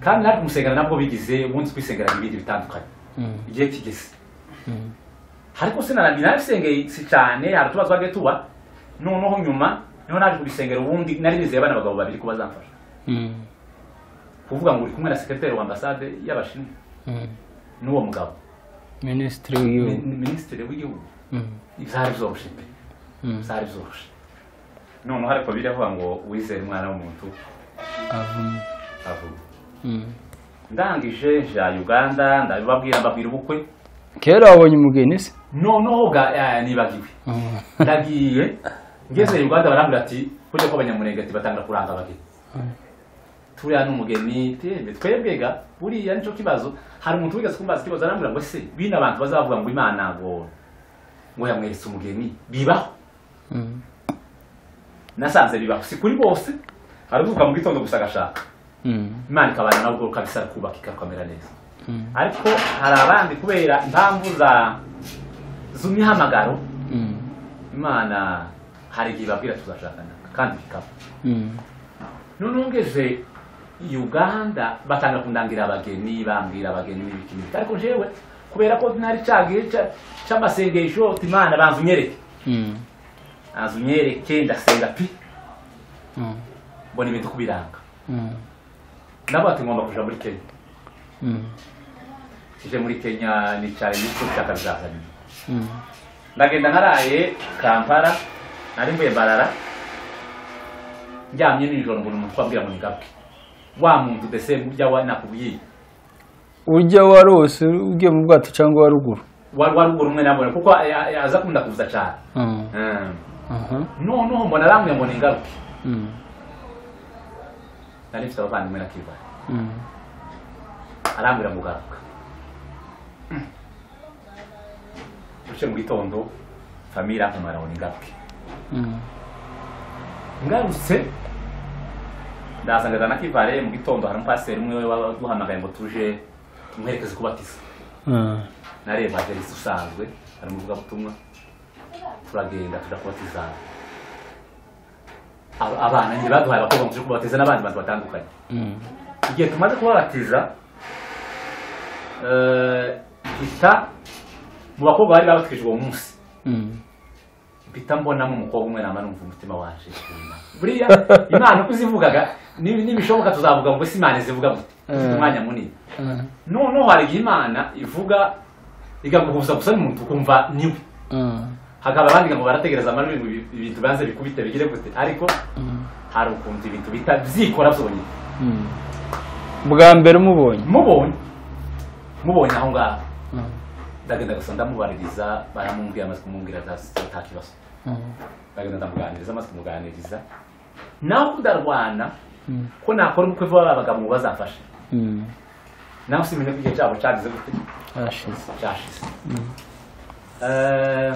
kandi natwe umusengera nabwo bigize umunsi kwisengera ibindi bitandukanye Mm. igihe kigeze Mm. ariko sinarambye narabisengeye si cyane hari utubazo twagiye tuba noneho nyuma niho naje kubisengera ubundi nari nizeye bana abagabo babiri ko bazamfasha Mm. kuvuga ngo uri kumwe na sekreteri wa ambasade y'abashinwa Mm. n'uwo mugabo minisitiri Mi- w'igihugu ni minisitiri w'igihugu Mm. zari zoroshe pe Mm. zari zoroshe noneho ariko biravuga ngo wizere umwana w'umuntu avuma avuga Mm. ndangije nja uganda ndabibabwira mbabwira ubukwe kera wabonye umugeni se noneho ga eh, nibagiwe Mm. ndagiye ngeze uganda barambwira ati kujya ko abanyamurenge ati batanga kuranga abageni Mm. turiya ni umugeni tembe twebwe ga buriya nicyo kibazo hari umuntu wigeze kumbaza ikibazo arambwira ngo se bino abantu bazavuga ngo imana ngo ngo yamweretse umugeni bibaho Mm. nasanze bibaho si kuri bose hari uvuka mu gitondo gusa agashaka Mm. imana ikabana nawe ubwo ukabisara kubaka ikakomera neza Mm. ariko hari abandi kubera impamvu za z'imihamagaro Mm. imana hari igihe ibabwira tuzashakana kandi bikaba Mm. noneho ngeze uganda batanga kundangira abageni bambwira abageni n'ibiki n'ibiki ariko jewe kubera ko ntari cagihe ca- c'amasengesho ati imana banza unyereke Mm. banza unyereke ndasenga pi Mm. mbona ibintu kubiranga Mm. nabo ati ngomba kuja muri kenya Mm. ije muri kenya nicara yuko nshaka bizazanira Mm. ndagenda nkaraye kampala nari mvuye mbarara ndyamye nijoro mbona umuntu twabwira ngo nigabwe wa muntu mbese mujya wa nakubwiye ujya warose ugiye mu bwato cyangwa waruguru wari wari umwe nabone kuko eh, eh, aza kunda kuza cyane Mm. Aha. noneho mbona aramwe ngo ningaruke Mm. nari mfite abavandimwe na kiba Mm. arambwira ngo garuka uce mu gitondo famiye irampamara ngo ningaruke Mm. ngarutse ndaza ngaza na kivare mu gitondo hari umupasiteri umwe waduhamagaye ngo tuje tumuherekeze kubatiza Mm. nareba aderesi usanzwe hari umuvugabutumwa turagenda tuja kubatiza Ab- abana nyine baduhaye abakobwa ngo tuje kubatiza n'abandi bantu batandukanye Mm. igihe tumaze kubabatiza eh, mpita mu bakobwa bari babatwije uwo munsi Mm. mpita mbonamo umukobwa umwe nama numva umutima waje kurema. buriya imana uko izivugaga ni- nibishoboka tuzavuga ngo ese imana izivuga gute Ifite Eh. umwanya munini Mm. noneho hari igihe imana ivuga igaguhuza gusa n'umuntu ukumva niwe Mm. hakaba abandi ngo barategereza amajwi ngo ibi- ibintu banze bikubite bigire gute ariko Mm. hari ukuntu ibintu bita byikora byonyine Mm. bwa mbere umubonye mubonye mubonye aho ngaho Mm. ndagenda gusa ndamubaririza baramumbwira amaze kumumbwira ata- ata kibazo Mm. ndagenda ndamuganiriza amaze kumuganiriza nawe kudarwana Mm. ko nakora ubukwe vuba ba bagabo ngo bazamfashe Mm. nawe simenya ko igihe cyabo cyagize gute harashize cyashize Mm. Eh,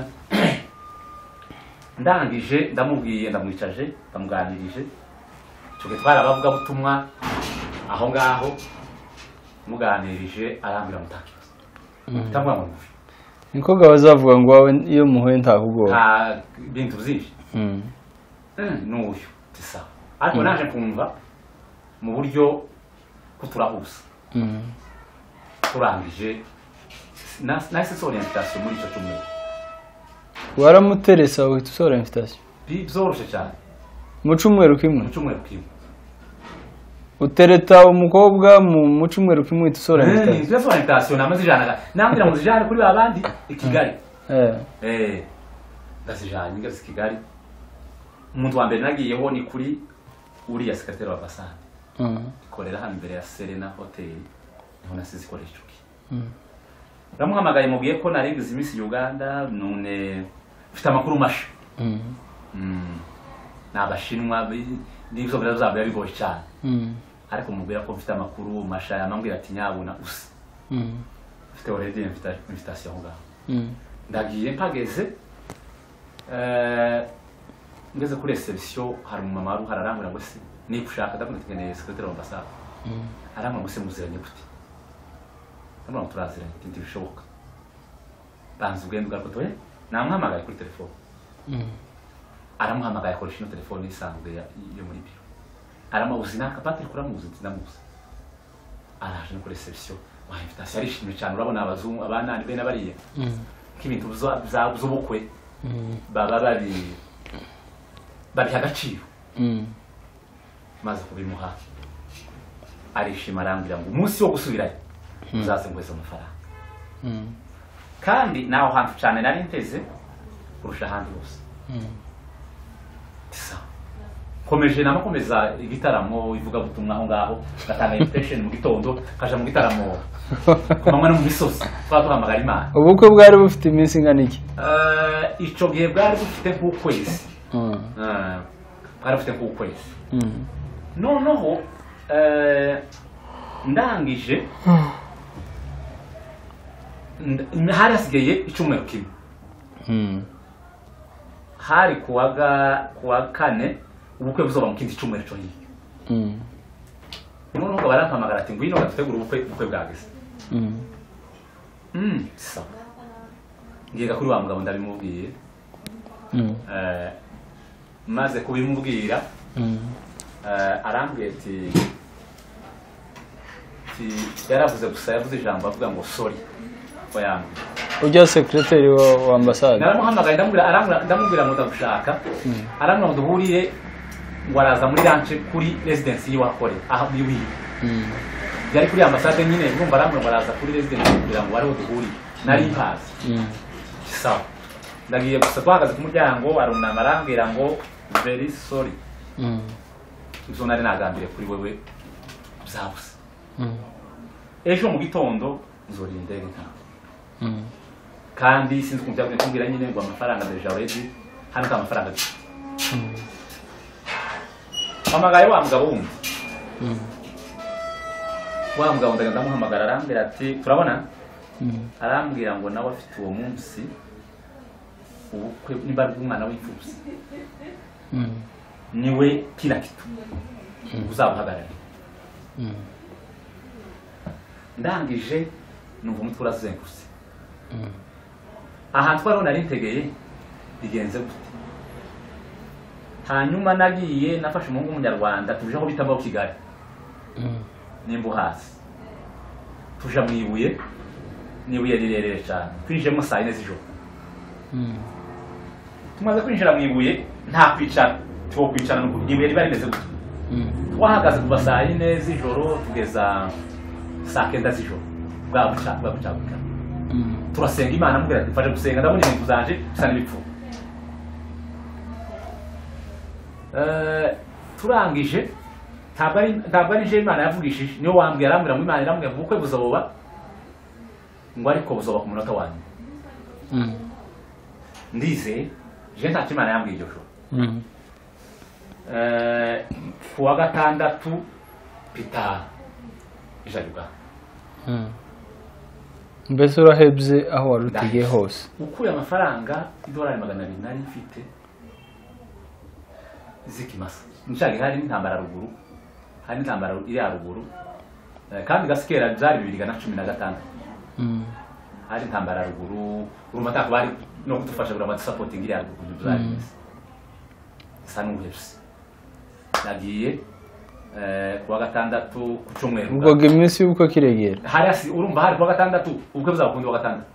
ndangije ndamubwiye ndamwicaje ndamuganirije twe twari abavugabutumwa aho ngaho muganirije arambwira mutaka Mm. cyangwa ngo ngufi umukobwa bazavuga ngo wowe iyo muhuye ntakubwoba nta bintu byinshi Mm. n'uyu sawa ariko naje kumva mu buryo kuturahuza Mm. turangije nahise nsohora invitation muri icyo cyumweru waramuteresa uhita usohora imfitasiyo Bi- byoroshye cyane mu cyumweru mu kimwe cyumweru kimwe utereta umukobwa mu mu cyumweru kimwe uhita usohora Eh, imfitasiyo inzu yasohora invitation namaze ijana ga- nambwira ngo zijane kuri ba bandi i kigali Eh. Eh, ndazijanye ngaruze i kigali umuntu wa mbere nagiyeho ni kuri uriya sekreteri wa basade Mm. ikorera hano imbere ya serena hoteli niho nasize ikoresha icuki Mm. ramuhamagaye mubwiye ko narengeje iminsi uganda none mfite amakuru masha Mm. Mm. ni abashinwa bi- n'ibyo biba bizaba bigoye cyane Mm. ariko mubwira ko mfite amakuru masha yamambwira ati nyabuna usa Mm. mfite already invita- invitation aho ngaho Mm. ndagiye mpageze eh, ngeze kuri reception hari umumama wari uhari arambwira ngo se niba ushaka ndavuga ati nkeneye secretary w'ambassade arambwira ngo se muziranye gute ndabona ngo turaziranye ati ntibishoboka banza ubwenge bwa kotoye namuhamagaye kuri telefone aramuhamagaye akoresha ino telefone isanzwe ya- yo muri biro aramubuza naka Patrick uramuzi ati ndamuzi araje no kuri reception wa invitation arishimye cyane urabona abazungu abana ni bene bariye nk'ibintu bzo- bza- by'ubukwe baba bari babiha agaciro maze kubimuha arishima arambwira ngo umunsi wo gusubirayo uzaze nguheze amafaranga kandi naho hantu cyane nari nteze kurusha ahandi hose tisa nkomeje namakomeza igitaramo ivugabutumwa aho ngaho ngatanga invitation mu gitondo kaja mu gitaramo ku manywa no mu misozi twaba duhamagara imana ubukwe bwari bufite iminsi ingana iki Eh, ico gihe bwari bufite nk'ukwezi Eh, bwari bufite nk'ukwezi noneho eh, ndangije nda- hari hasigaye icyumweru kimwe hari kuwa ga- kuwa kane ubukwe buzoba mu kindi cyumweru cyo hirya noneho barampamagara ati ngwino gategura ubukwe ubukwe bwageze Mm, sawa ngiga kuri wa mugabo ndabimubwiye Eh, maze kubimubwira eh, arambwiye ati ati yaravuze gusa yavuze ijambo avuga ngo sorry wayambwiye ujya sekireteri wa ambasade naramuhamagaye ndamubwira arambwira- ndamubwira ngo ndagushaka arambwira ngo duhurire ngo araza muri ranche kuri residence y'iwakore aha muri wiwe yari kuri ambasade nyine urumva arambwira ngo araza kuri residence kugira ngo ariho duhurire nari mpazi sawa ndagiye gusa twahagaze ku muryango arunama arambwira ngo very sorry ibyo nari nagambire kuri wewe byabuze ejo mu gitondo nzurira indege ntawe kandi sinzi ukuntu byavuye kumbwira nyine ngo amafaranga deja redi hano nta mafaranga dufite mpamagaye wa mugabo wundi wa mugabo ndagenda ndamuhamagara arambwira ati turabona arambwira ngo nawe afite uwo munsi ubukwe nimba ari umwana w'imfubyi niwe kila kitu uzabuhagarara ndangije numva umutwe urazengurutse ahantu twariho nari ntegeye bigenze gute hanyuma nagiye nafashe umuhungu w'umunyarwanda tuje aho bita mbaho kigali nimba uhazi tuja mu ibuye n'ibuye rirerire cyane twinjiyemo saa yine z'ijoro tumaze kwinjira mu ibuye nta kwicara tuwo kwicara ni uku- ibuye riba rimeze gutya twahagaze kuva saa yine z'ijoro tugeza saa kenda z'ijoro bwa buca- bwa bucaguca turasenga imana mubwira ati mfashe gusenga ndabona ibintu zanje bisa n'ibipfu Eh, turangije ntabwo ari ntabwo ari je imana yavugishije niyo wambwira arambwira ngo imana irambwira ngo ubukwe buzoba ngo ariko buzoba ku munota wanyu ndizeye je ntacyo imana yambwiye iryo joro Eh, ku wa gatandatu pita ijabwa mbese urahebye aho wari utegeye hose ukuye amafaranga idolari magana abiri nari mfite zikimasa nshaka hari n'intambara ruguru hari n'intambara iri haruguru Eh, kandi gasikera byari bibiri na cumi na gatandatu hari intambara ruguru urumva ntabwo bari no kudufasha kugira ngo dusapotinge iriya ruguru ibyo byari bimeze isa n'ubuhebye nagiye eh, ku wa gatandatu ku cyumweru ubwoga iminsi y'ubukwe kiregera hari hasi- urumva hari ku wa gatandatu ubukwe buzaba ku wundi wa gatandatu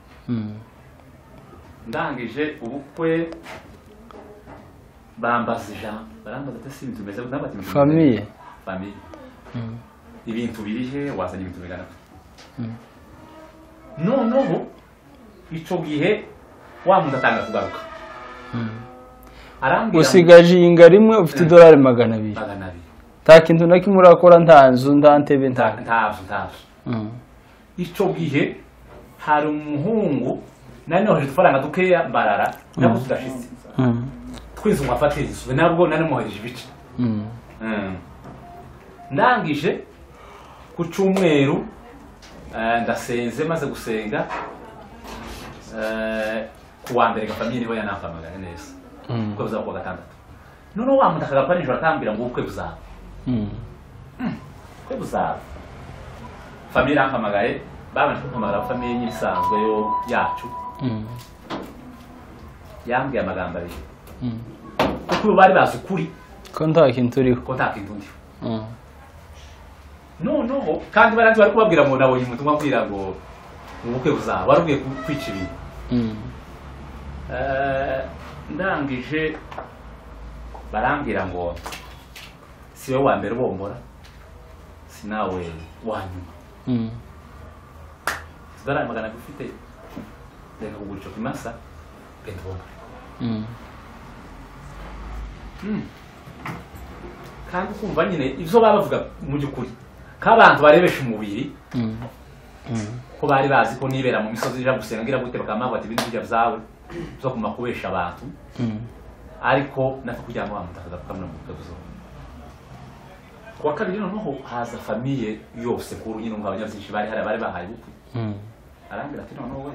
ndangije ubukwe bambaza ijambo barambaza ati si ibintu bimeze nabati famiye famiye ibintu biri he wazanye ibintu bigana gute noneho ico gihe wa muntu atanga kugaruka arambwira ngo- usigaje iyinga rimwe ufite idolari magana abiri magana abiri nta kintu na kimwe urakora nta nzu nta ntebe nta Nta- ntazo ntazo Mm. ico gihe hari umuhungu nari nohereje udufaranga dukeya mbarara nabuze udashitse Mm. twinze umuhafatira inzu nabwo nari muhereje ibice Mm. ndangije ku cyumweru eh, ndasenze maze gusenga eh, kuwa mbere gafamiye niwe yanampamagara neza Mm. ubwo buzaba kuwa gatandatu noneho wa muntu akagapa nijoro akambwira ngo ubukwe buzaba Mm. ubukwe buzaba famiye irampamagaye babanje kumpamagara famiye nk'ibisanzwe yo yacu Mm. yambwiye amagambo abiri Mm. kuko ubu bari bazi ukuri ko nta kintu uriho ko nta kintu ndiho Mm. noneho kandi baranzi bari kubabwira ngo nabonye umutumwa ambwira ngo ubukwe buzaba wari ugiye ku- kwica ibintu Mm. Eh, ndangije barambwira ngo si we wa mbere ubombora si nawe wa nyuma Mm. zidariya magana ufite reka kugurisha ku masa reka ubombore Mm. kandi ukumva nyine ibyo baba bavuga mu by'ukuri ko abantu barebesha umubiri Mm. Mm. ko bari bazi ko nibera mu misozi ija gusenga ngira gute bakaba bati ibintu bijya byawe byo kuma kubesha abantu Mm. ariko nako kugira ngo bamutakaza kukamura mu bukwe buzaba kuwa kabiri noneho haza famiye yose kuru nyine umva abanyabyinshi bari hari abari bahaye ubukwe Mm. arambwira ati noneho we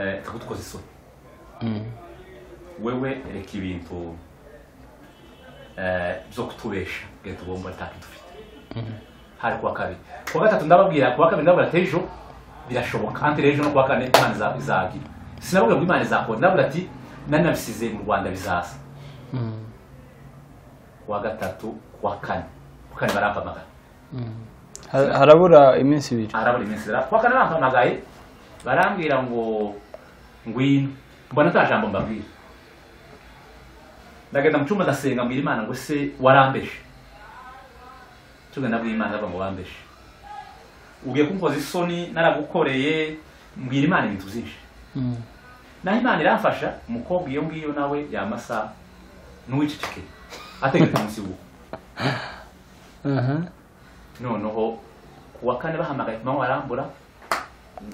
eh, tuko dukoze isoni Mm. wewe reka ibintu eh, byo kutubesha bwe tugomba nta kintu dufite hari kuwa kabiri kuwa gatatu ndababwira kuwa kabiri ndababwira ati ejo birashoboka anti rero ejo no kuwa kane imana iza- izagira sinababwira ngo imana izakora ndababwira ati nari nabisize mu rwanda bizaza Mm. kuwa gatatu kuwa kane kuwa kane barampamagara Mm. Ha- harabura iminsi ibiri arabura iminsi irara kuwa kane barampamagaye barambwira ngo ngwino mbona nta jambo mbabwira ndagenda mu cyumba ndasenga mbwira imana ngo se warambeje tugenda bwira imana avuga ngo wambeje ugiye kunkoza isoni naragukoreye mbwira imana ibintu byinshi Mm. naho imana iramfasha umukobwa iyo ngiyo nawe yamasa n'uwicecekeye ategereje umunsi w'ubu Aha. noneho kuwa kane bahamagaye ku manywa barambura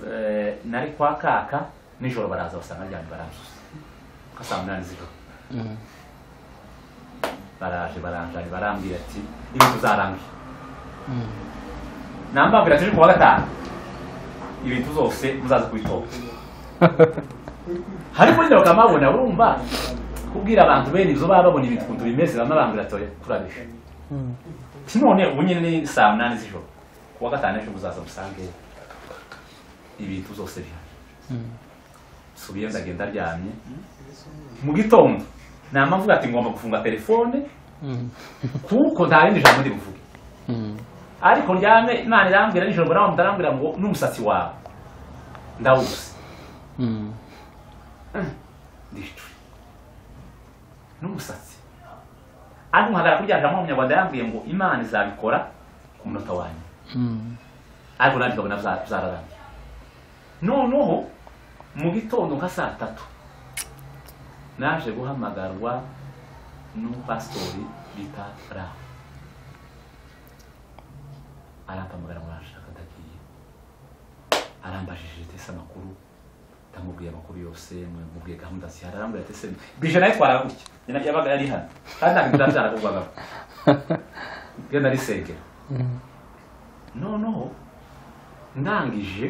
eh, nari kwa kaka nijoro baraza basanga ryamye baransusa ka saa munani z'ijoro Mm. baraje baranjani barambwira ati ibintu uzarangiye Mm. nambabwira ati ejo kuwa gatanu ibintu zose muzaza kubitora hari muri bakaba babona urumva kubwira abantu bene ibyo baba babona ibintu ukuntu bimeze bamwe bambwira ati "Oya, turabishe Mm. none ubu nyine ni saa munani z'ijoro kuwa gatanu ejo muzaza musange ibintu zose bihari Mm. subiye ndagenda aryamye mu gitondo nama mvuga ati ngomba gufunga telefone Mm. kuko nta rindi jambo ndi buvuge Mm. ariko ndyame imana irambwira nijoro mbona wa muntu arambwira ngo n'umusatsi wawe ndawuse Mm. ndicwe n'umusatsi ariko muhagarara kuri rya jambo umunyarwanda yambwiye ngo imana izabikora ku munota wanyu Mm. ariko nanjye ukabona bya- byararangiye noneho mu gitondo nka saa tatu naje guhamagarwa n'umupasitori bita raho arampamagara ngo arashaka ndagiye arambajije tese amakuru ndamubwiye amakuru yose mubwiye gahunda zihari arambwira ati se bije nawe twara gutya Nyina yabaga yari hano kandi ntabwo ibyo byaravugwagaho genda risengera Mm. noneho ndangije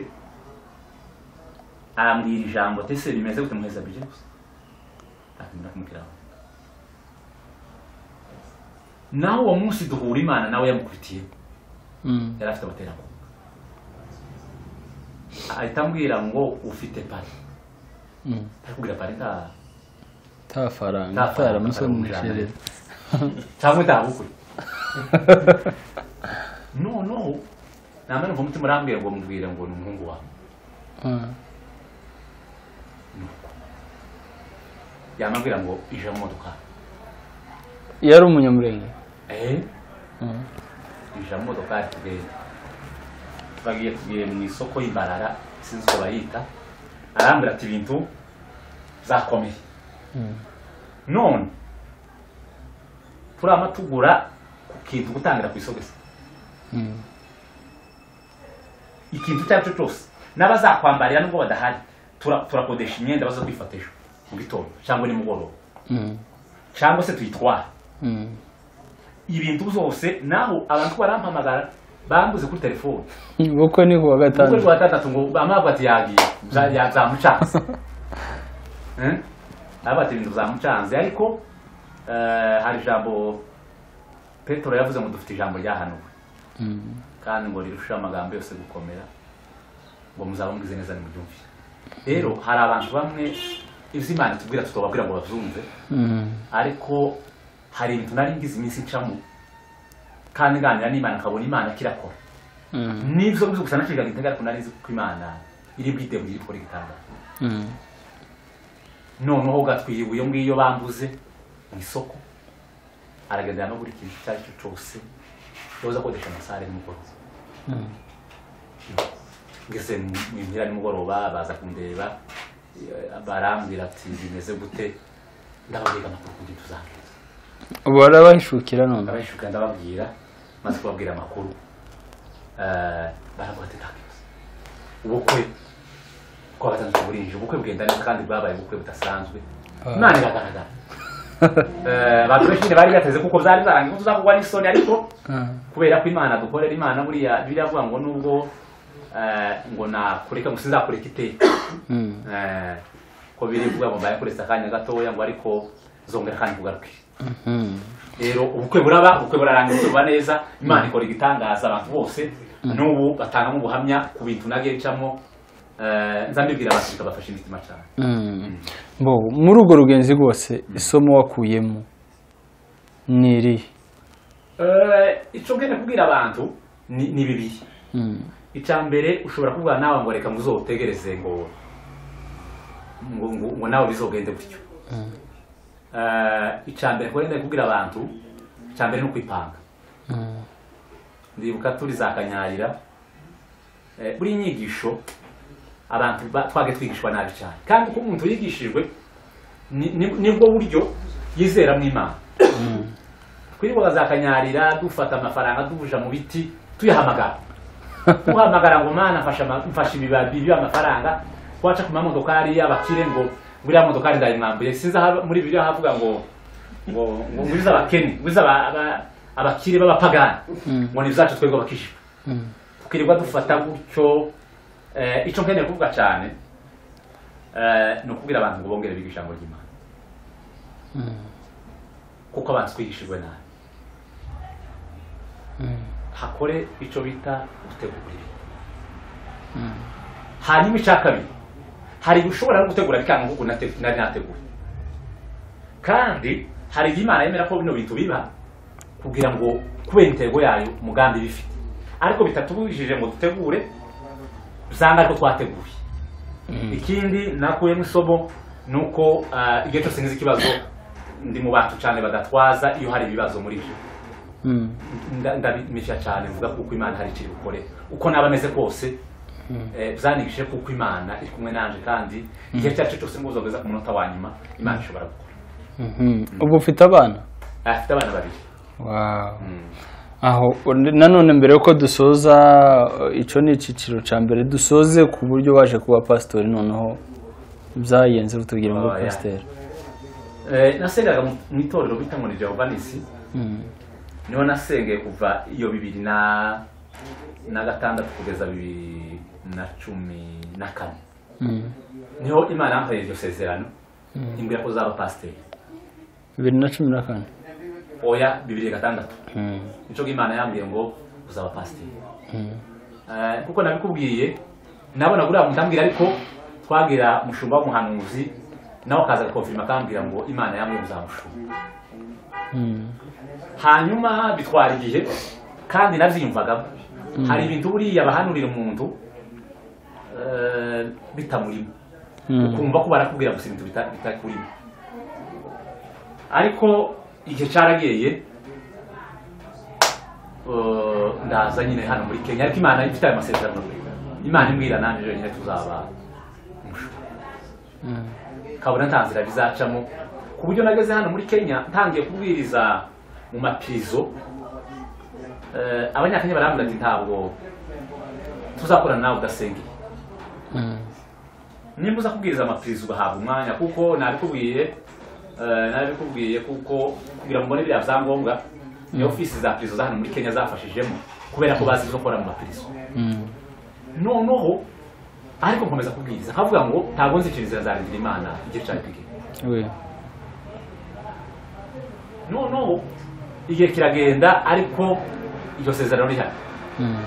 arambwira ijambo ati ese bimeze gute muheza bije gusa ndakunda kumubwiraho naho uwo munsi duhura imana nawe yamukubitiye Mm. yari afite abaterankunga ahita ambwira ngo ufite pari Mm. ndakubwira pari nta nta faranga Nta faranga, utaramusoneshereje cyangwa utabukwe noneho namwe numva umutima urambwira ngo mubwire ngo ni umuhungu wawe Mm. yamabwira ngo ije mu modoka yari umunyamurenge eh Mm. ijambo modokari tugenda bagiye tugiye mu isoko y'imbarara sinzi uko bayita arambwira ati ibintu zakomeye Mm. none turama tugura ku kintu gutangira ku isoko se Mm. ikintu icyo ari cyo cyose n'abazakwambarira nubwo badahari tura- turakodesha imyenda baza kwifatisha mu gitondo cyangwa nimugoroba Mm. cyangwa se tuyitwara Mm. ibintu zose naho abantu barampamagara bambuze kuri telefone ubukwe ni kuwa Ubukwe gatandatu rwa gatandatu ngo amabwa ati yagiye bya- bya- byamucanze Eh? aba bati ibintu byamucanze ariko eh, hari ijambo petero yavuze ngo dufite ijambo ryahanuwe kandi ngo rirusheho amagambo yose gukomera ngo muzaba mwize neza nimuryumvire rero hari abantu bamwe ibyo imana itubwira tutobabwira ngo babyumve ariko hari ibintu nari ngize iminsi ncamo kandi nganira n'imana nkabona imana kirakora nibyo nzi gusa nacikaga intege ariko nari nzi ko imana iri bwitegure iri gukora igitangaza noneho gatwiba iyo ngiyo bambuze mu isoko aragendera no buri kintu icyo ari cyo cyose yoza akodesha amasare nimugoroba ngeze mu mpera nimugoroba baza kundeba eh, barambwira ati bimeze gute ndababwira amakuru kugira ngo tuzamure ubu barabahishukira none ndabahishukira ndababwira maze kubabwira amakuru Eh, baravuga ati nta kibazo ubukwe kwa gatandatu burinjira ubukwe bugenda neza kandi bwabaye ubukwe budasanzwe imana iragaragara Eh, abantu benshi nyine bari bateze kuko byari byarangiye ko tuzakugwa n'isoni ariko kubera ko imana dukorera imana buriya biriya avuga ngo nubwo eh, ngo nakureka ngo sinzakureka iteka Mm. Eh, ko biri kuvuga ngo mbayakuretse akanya gatoya ngo ariko zongera kandi kugarukira Mm. rero ubukwe buraba ubukwe burarangira buba neza imana ikora igitangaza abantu bose n'ubu batangamo ubuhamya ku bintu nabyo bicamo eh, nza mbibwira abantu bikabafasha imitima cyane Mm. Bo, muri urwo rugenzi rwose isomo wakuyemo ni irihe Eh, icyo ngenda kubwira abantu ni ni bibiri Mm. icya mbere ushobora kuvuga nawe ngo reka muzotegereze ngo ngo ngo- ngo nawe bizogende gutyo Eh, icya mbere kuba ngenda kubwira abantu icya mbere ni ukwipanga Mm. ndibuka turi za kanyarira Eh, buri nyigisho abantu ba- twage twigishwa nabi cyane kandi uko umuntu yigishijwe ni- ni- nibwo buryo yizeramo imana twirirwaga za kanyarira dufata amafaranga tubuja mu biti tuyahamagara uhamagara ngo mana mfasha ama- mfasha ibibabi by'ayo mafaranga waca ku mamodoka hariya bakire ngo buriya modokari ndayimwambuye sinzi aho muri bibiliya havuga ngo ngo ngo ngurize abakene ngurize aba- aba- abakire b'abapagani Mm. ngo ni zacu twebwe abakijijwe Mm. tukirirwa dufata gutyo eh, icyo nkeneye kuvuga cyane eh, ni ukubwira abantu ngo bongere biga ijambo ry'imana Mm. kuko abantu twigishijwe nabi Mm. hakore icyo bita gutegura ibintu Mm. hanyuma icya kabiri hari igihe ushobora no gutegura bikanga nk'uko nate- nari nateguye kandi hari igihe imana yemera ko bino bintu biba kugira ngo kubera intego yayo umugambi bifite ariko bitatubujije ngo dutegure usanga ariko twateguye ikindi nakuyemo isomo ni uko ah, igihe cyose ngize ikibazo ndi mu bantu cyane badatwaza iyo hari ibibazo muri byo Mm. nda- ndabimishya cyane mvuga kuko imana hari ikiri bukore uko naba meze kose eh, byanyigishije kuko imana iri kumwe nanje kandi igihe icyo ari cyo cyose nguzogeza ku munota wa nyuma imana ishobora gukora Mhm. ubu ufite abana afite abana babiri Wow. Mm. aho undi- nanone mbere yuko dusoza eh, icyo ni icyiciro cya mbere dusoze ku buryo waje kuba pasitori noneho byayenze utubwira ngo Oya. pasitori Eh, nasengeraga mu- mu itorero bita ngo ni jehova nisi Mm. niho nasengeye kuva iyo bibiri na na gatandatu kugeza bibiri na cumi na kane Mm. niho imana yambaye iryo sezerano imbwira ko uzaba pasiteri bibiri na cumi na kane oya bibiri na gatandatu Mm. nicyo imana yambwiye ngo uzaba pasiteri Mm. Eh, kuko nabikubwiye nabona buriya muntu ambwira ariko twagira umushumba w'umuhanuzi nawe akaza gukonfirima akambwira ngo imana yambwiye ngo uzamushumba Mm. hanyuma bitwara igihe kandi nabyiyumvagamo hari ibintu buriya bahanurira umuntu eh, bitamurimo Mm. ukumva ko barakubwira gusa ibintu bita- bitakurimo ariko igihe cyarageye eh, ndaza nyine hano muri kenya ariko imana ifite ayo masezerano imana imbwira nanjye nyine tuzaba umushuka Mm. kabona nta nzira bizacamo ku buryo nageze hano muri kenya ntangiye kubwiriza mu mapizo eh, abanyakenya barambwira ati ntabwo tuzakorana nawe udasengeye Mm. nimba uza kubwiriza amapirizi ugahabwa umwanya kuko nabikubwiye eh, nabikubwiye kuko kugira ngo mbone biriya byangombwa ni ofisi za pirizo za hano muri kenya zafashijemo kubera ko bazi ibyo gukora mu mapirizo Mm. noneho ariko nkomeza kubwiriza nkavuga ngo ntabwo nzi ikintu zarangira imana igihe cyari kigera we noneho igihe kiragenda ariko iryo sezerano rihari Mm.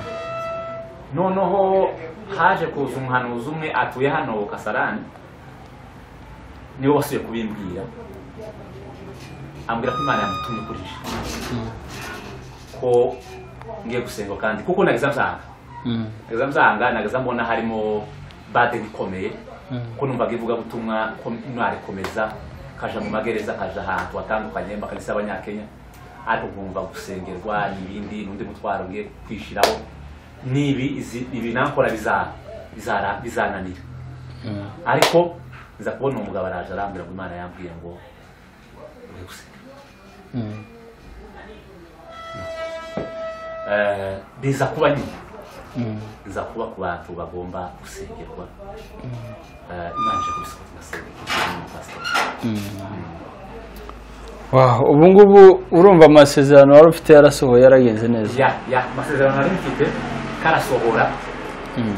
noneho haje kuza umuhanuzi umwe atuye hano kasarani niwe wasubiye kubimbwira ambwira ko imana yamutumye kurisha ko ngiye gusenga kandi kuko nageze nsanga Mm. nageze nsanga nageze mbona harimo bade ikomeye Mm. ko numvaga ivugabutumwa ko mwarikomeza kaja mu magereza kaja ahantu hatandukanye makanisa y'abanyakenya ariko nkumva gusengerwa n'ibindi n'undi mutwaro ngiye kwishiraho n'ibi izi- ibi nakora biza- bizara- bizananira Mm. ariko nza kubona uwo mugabo araje arambwira ngo imana yambwiye ngo uge gusenga Mm. Eh, biza kuba nyine Mm. nza kuba ku bantu bagomba gusengerwa Eh, imana ije kubisohoza ngasenga Wow, ubu ngubu urumva amasezerano wari ufite yarasohoye yaragenze neza ya ya amasezerano nari mfite karasohora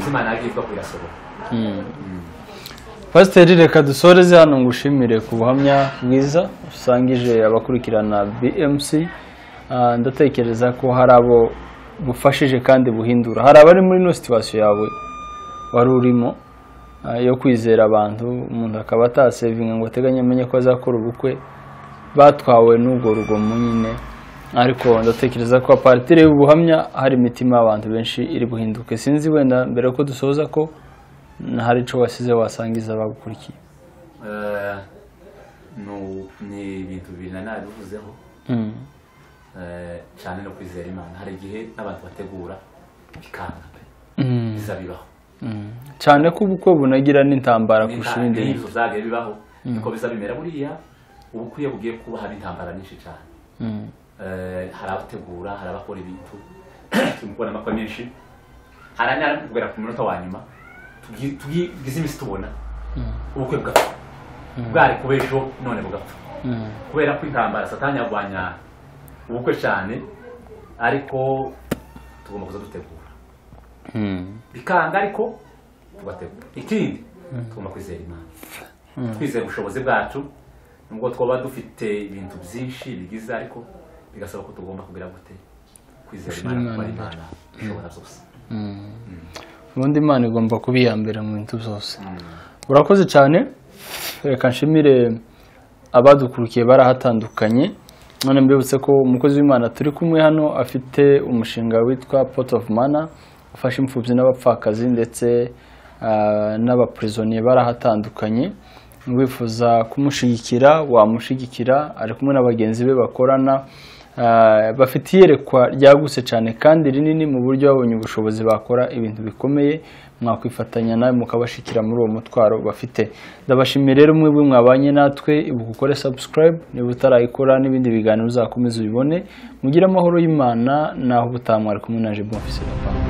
imana yagirwa kuyasohora pasiteri reka dusoreze hano ngo ushimire ku buhamya bwiza usangije abakurikirana bmc Ah, ndatekereza ko hari abo bufashije kandi buhindura hari abari muri ino situwasiyo yawe wari urimo ah, yo kwizera abantu umuntu akaba atasevinga ngo ateganye amenye ko azakora ubukwe batwawe n'ubwo rugomo nyine ariko ndatekereza ko aparitire y'ubuhamya hari imitima y'abantu benshi iri buhinduke sinzi wenda mbere ko dusoza ko hari ico wasize wasangiza bagukurikiye Eh, nu- ni ibintu bibiri na nabi bivuzeho Mm. eh, cyane no kwizera imana hari igihe n'abantu bategura bikanga Mm. biza bibaho Mm. cyane ko ubukwe bunagira n'intambara kurusha ibindi n'intambara bintu ibizo zagiye bibaho niko biza bimera buriya ubukwiye bugiye kuba haba intambara nyinshi cyane Mm. Eh, hari abategura hari abakora ibintu turi kubona amakwa menshi hari andi ari kugera ku munota wa nyuma tugi- tugize iminsi tubona ubukwe bugapfa bwari kuba ejo none bugapfa Mm. kubera ko intambara satani yarwanya ubukwe cyane ariko tugomba kuza dutegura Mm. bikanga ariko tugategura ikindi tugomba kwizera imana twizera ubushobozi bwacu nubwo twaba dufite ibintu byinshi bigize ariko bigasaba ko tugomba kugira gute kwizera Gushima imana kuba Imana imana ishobora zose ubundi imana igomba kuba iya mbere mu bintu byose urakoze cyane reka nshimire abadukurikiye barahatandukanye none mbibutse ko umukozi w'imana turi kumwe hano afite umushinga witwa pot of mana ufasha imfubyi n'abapfakazi ndetse ah, n'abapurizoniye barahatandukanye wifuza kumushyigikira wamushyigikira ari kumwe na bagenzi be bakorana Ah, bafite iyerekwa ryagutse cyane kandi rinini mu buryo babonye ubushobozi bakora ibintu bikomeye mwakwifatanya nawe mukabashikira muri uwo mutwaro bafite ndabashimiye rero umwe umwe mwabanye natwe ibuka ukore subscribe niba utarayikora n'ibindi biganiro uzakomeza ubibone mugire amahoro y'imana naho uba utamwari kumwe na Jibon Fisirapanga